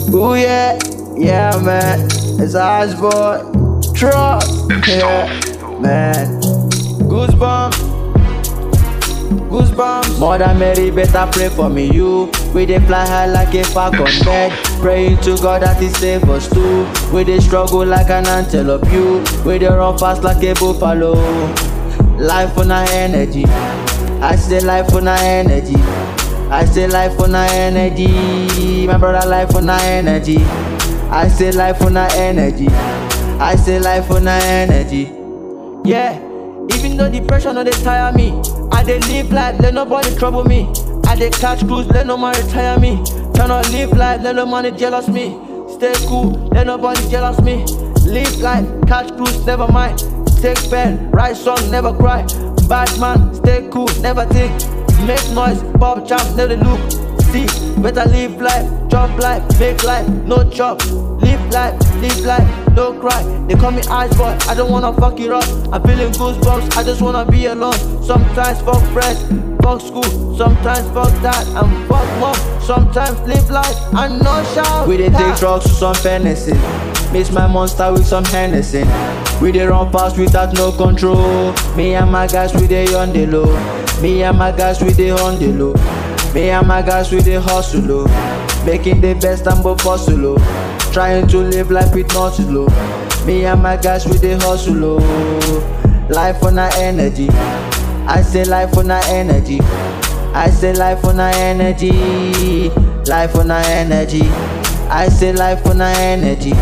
Ooh yeah, yeah man, it's Ice Boy. Trust, yeah, man. Goosebumps, goosebumps. More than Mary, better pray for me, you. We dey fly high like a falcon bed. Praying to God that He save us too. We dey struggle like an antelope, you. We dey run fast like a buffalo. Life on our energy. I say life on our energy. I say life on our energy. My brother, life on our energy. I say life on our energy. I say life on our energy. Yeah, even though the pressure no dey tire me, I dey live life, let nobody trouble me. I dey catch cruise, let no man retire me. Tryna live life, let no money jealous me. Stay cool, let nobody jealous me. Live life, catch cruise, never mind. Take pen, write song, never cry. Bad man, stay cool, never think. Make noise, pop champ, never look. See, better live life, chop life, make life, no chop. Live life, live life, no cry. They call me ice boy, I don't wanna fuck it up. I'm feeling goosebumps, I just wanna be alone. Sometimes fuck friends, fuck school, sometimes fuck that and fuck mom. Sometimes live life and no shout. We dey take drugs to some fantasy. Mix my monster with some Hennessy. We dey run fast without no control. Me and my guys we dey on the low. Me and my guys we dey on the low. Me and my guys we dey hustle oh. Making the best and both hustle oh. Trying to live life with no slow. Me and my guys we dey hustle oh. Life on our energy. I say life on our energy. I say life on our energy. Life on our energy. I say life on our energy.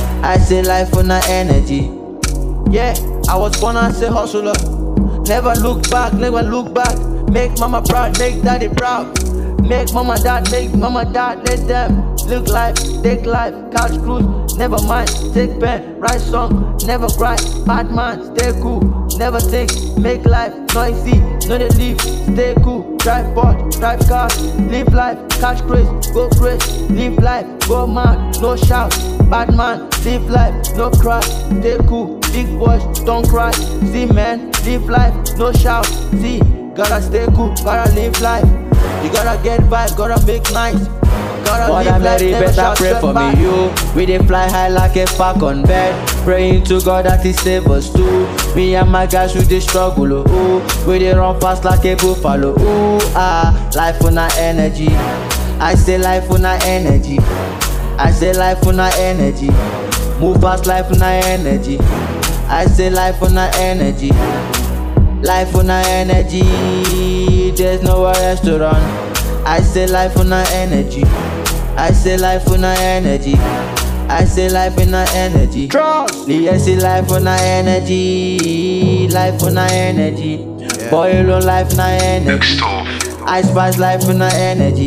I say life on our energy. Yeah, I was born as a hustler. Never look back, never look back. Make mama proud, make daddy proud. Make mama dad, make mama dad, let them live life, take life, couch cruise, never mind, take pen, write song, never cry, bad man, stay cool, never think, make life noisy, no they live, stay cool, drive boat, drive cars, live life, catch craze, go crazy, live life, go mad, no shout, bad man, live life, no cry, stay cool, big boys, don't cry, see man, live life, no shout, see, gotta stay cool, gotta live life, you gotta get vibe, gotta make nice. Gotta More live than life, Mary, never better shout, pray step for back. me, you. We dey fly high like a falcon bed. Praying to God that He save us too. Me and my guys we dey struggle, oh. ooh. We dey run fast like a buffalo, ooh ah. Life on our energy. I say life on our energy. I say life on our energy. Move fast, life on our energy. I say life on our energy. Life on our energy. There's nowhere else to run. I say life on our energy. I say life on our energy. I say life in our energy. Trust. Yes, say life on our energy. Life on our energy. Boy, alone life on our energy. Next off. I spice life on our energy.